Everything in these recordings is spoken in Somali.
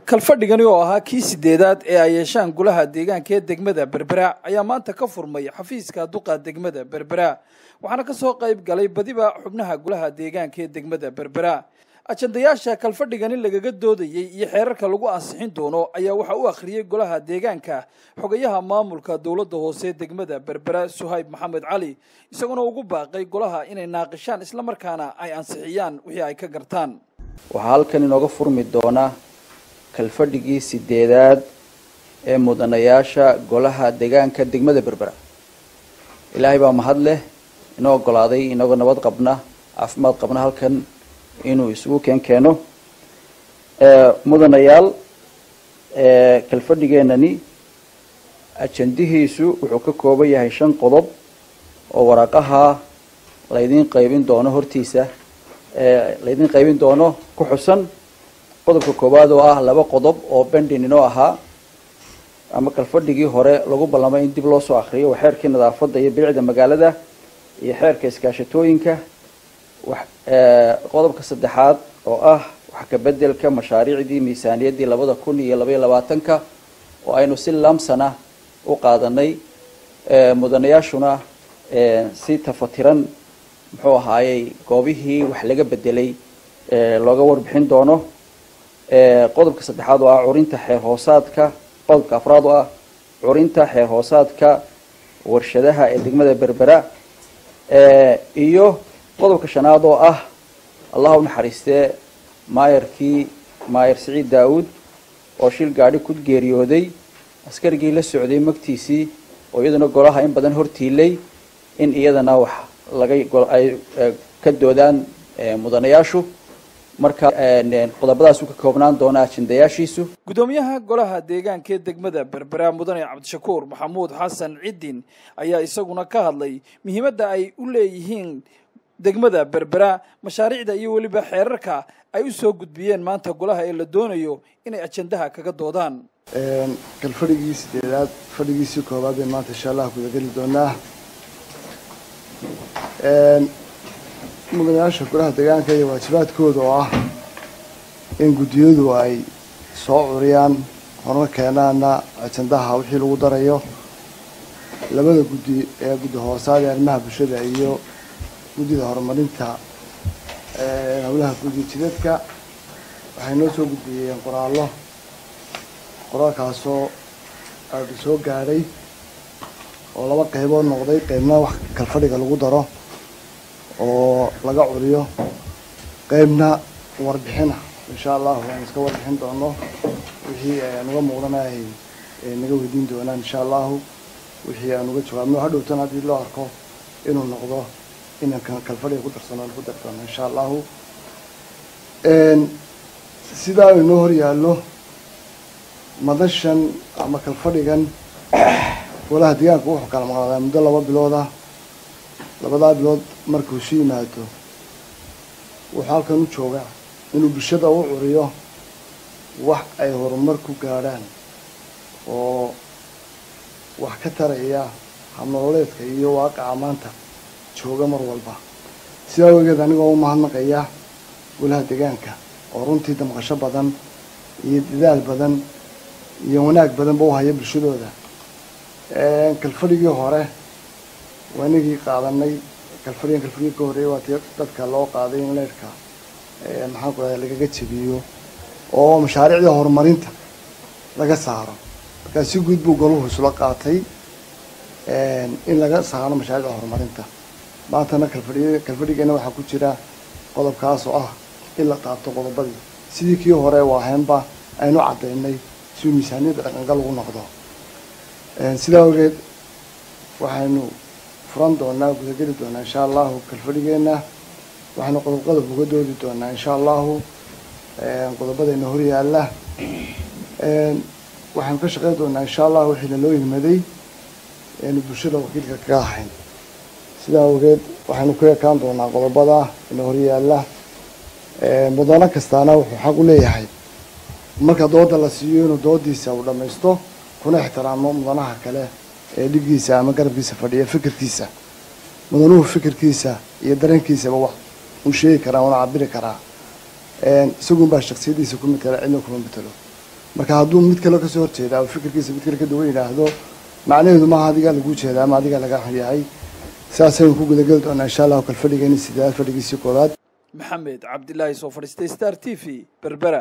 kalfadhigani oo ahaa kii sideedaad ee ay yeeshaan golaha deegaanka ee degmada berbera ayaa maanta ka furmay xafiiska duqa degmada berbera waxaana kasoo qayb galay badiba xubnaha golaha deegaanka ee degmada berbera ajandayaasha kalfadhigani lagaga doodayey iyo xeerarka lagu ansixin doono ayaa waxaa u akhriyey golaha deegaanka xogayaha maamulka dowladda hoose degmada berbera suhayb maxamed cali isagoona ugu baaqay golaha inay naaqishaan islamarkaana ay ansixiyaan wixii ay ka gartaan waxaa halkan inooga furmi doona kalfadhigii sideedaad ee mudanayaasha golaha deegaanka degmada berbera ilaahay baa mahad leh inoo ogolaaday inagoo nabad qabna caafimaad qabna halkan inuu isugu keen keeno mudanayaal kalfadhigeenani ajandihiisu wuxuu ka kooban yahay shan qodob oo waraaqaha laydin qaybin doono hortiisa laydin qaybin doono ku xusan qodobka koowaad oo ah laba qodob oo bendin inoo ahaa ama kalfadhigii hore lagu ballamay in dib loo soo akriyo waa xeerkii nadaafadda iyo bilicda magaalada iyo xeerka iskaashatooyinka qodobka saddexaad oo ah wax ka bedelka mashaariicdii miisaaniyaddii labada kun iyo labaiyo labaatanka oo aynu si lamsana u qaadanay mudanayaashuna si tafatiran muxuu ahaayey goobihii wax laga bedelay looga warbixin doono qodobka saddexaad oo ah curinta xeer hoosaadka qodobka afraad oo ah curinta xeer hoosaadka warshadaha ee degmada berbera iyo qodobka shanaad oo ah allah u naxariistee maayarkii maayar siciid daawud oo shil gaadhi ku geeriyooday askarigii la socday magtiisii oo iyaduna golaha in badan hortiilay in iyadana wax laga ay ka doodaan mudanayaashu marka qodobadaas uu ka koobnaan doona ajandayaashiisu guddoomiyaha golaha deegaanka ee degmada berbera mudane cabdishakuur maxamuud xasan ciddin ayaa isaguna ka hadlay muhiimadda ay u leeyihiin degmada berbera mashaariicda iyo weliba xeerarka ay u soo gudbiyeen maanta golaha ee la doonayo inay ajandaha kaga doodaan kalfadhigii sideedaad fadhigiisii koowaad bay maanta insha allah gudageli doonaa mudanayaasha golaha deegaanka iyo waajibaadkooda oo ah in guddiyadu ay soo curiyaan horna keenaana ajandaha wixii lagu darayo labada guddi ee guddi hoosaad ee arrimaha bulshada iyo guddida horumarinta howlaha guddi jidadka waxay noo soo gudbiyeen qoraallo qoraalkaasoo aada soo gaadhay oo laba qaybood noqday qaybna wax kalfadhiga lagu daro oo laga curiyo qaybna warbixina insha allahu aan iska warbixin doono wixii nuga muuqdana ay naga weydiin doonaan insha allahu wixii aan uga jawaabno hadhowtan haddii loo arko inuu noqdo inaan kalfadhiga ku darsano aan ku dari doono insha allahu sidaa inoo hor yaallo madashan ama kalfadhigan golaha deegaanka wuxuu kala maqnaadaa muddo laba bilooda labadaa bilood markuu isu yimaado wuxuu halkan u joogaa inuu bulshada u curiyo wax ay horumar ku gaadhaan oo wax ka taraya habnololeedka iyo waaqaca maanta jooga mar walba sidaa awgeed anigoo u mahadnaqaya golaha deegaanka oo runtii damqasho badan iyo dadaal badan iyo wanaag badanba u haya bulshadooda kalfadhigii hore waa inagii qaadanay kalfadhigan kalfadhigii ka horreeyay waa tii dadka loo qaaday in leyrhka maxaan ku rahda lagaga jabiyo oo mashaariicda horumarinta laga saaro markaa si guud buu goluhu isula qaatay in laga saaro mashaariicda horumarinta maantana kalfadhi kalfadhigeena waxaa ku jira qodobkaas oo ah in la taabto qodobadii sidii kii hore waahaynba aynu caddaynay si miisaaniyadda dhaqangal ugu noqdo sidaa ogeed waxaynu furan doonaa gudageli doonaa insha allahu kalfadhigeena waxaynu qodob qodob uga doodi doonaa insha allahu qodobadayna hor yaalla waxaynu ka shaqeyn doonaa insha allahu wixii laloo yimaday aynu bulshada wakiilka kaga ahayn sidaa ogeed waxaynu ku ekaan doonaa qodobada ina hor yaalla mudano kastaana wuxuu xaq u leeyahay marka dooda la siiyo inuu doodiisa uu dhammaysto kuna ixtiraamo mudanaha kale ee dhigiisa ama garabkiisa fadhiya fikirkiisa mudanuhu fikirkiisa iyo dareenkiisaba wax uu sheegi karaa una cabiri karaa isagun baa shaksiyadiisa ku matela cidna kuma matelo marka hadduu mid kale kasoo horjeeda oo fikirkiisa mid kale ka duwan yidhaahdo macnaheedu maaha adigaa lagu jeeda ama adigaa laga yahay sidaasaynu ku gudageli doonaa insha allahu kal fadhigeeni sideedaad fadhigiisii koowaad maxamed cabdilaahi soo fadhiistay star t v berbera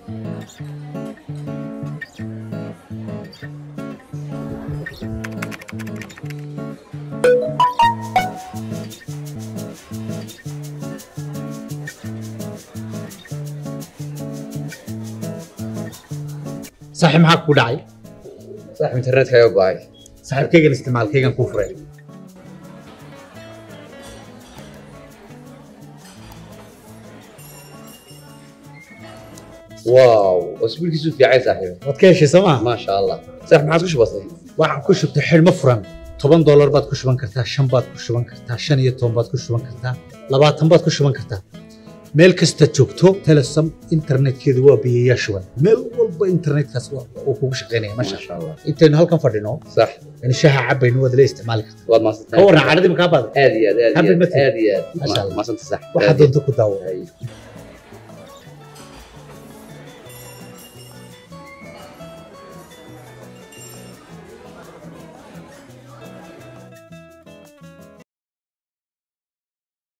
saaxiib maxaa kugu dhacay saaxib internetkaaga go-ay saaxiibkaygan isticmaalkaygan kuu furay waaw cusbuulkiisu fiicay saaxiib waad ka heshay soo maa maasha allah saaxib maxaad ku shubatay waxaad ku shubtay xidhmo furan toban doolar baad ku shuban kartaa shan baad ku shuban kartaa shan iyo toban baad ku shuban kartaa labaatan baad ku shuban kartaa meel kasta joogto telesom internetkeedu waa biyayaa shuban meel walba internetkaas waa- uu kugu shaqaynaya masha maasha allah intaynu halkan fadhino sax yani shaha cabaynu waad la isticmaali kartaa waad ka maasantahay warran caadadii makaa baada aad iyo aad aad Happy iyo aad birthday. aad iyo aad Maasha Allah. maasanta sax waxaad doonto ku daawo Ay.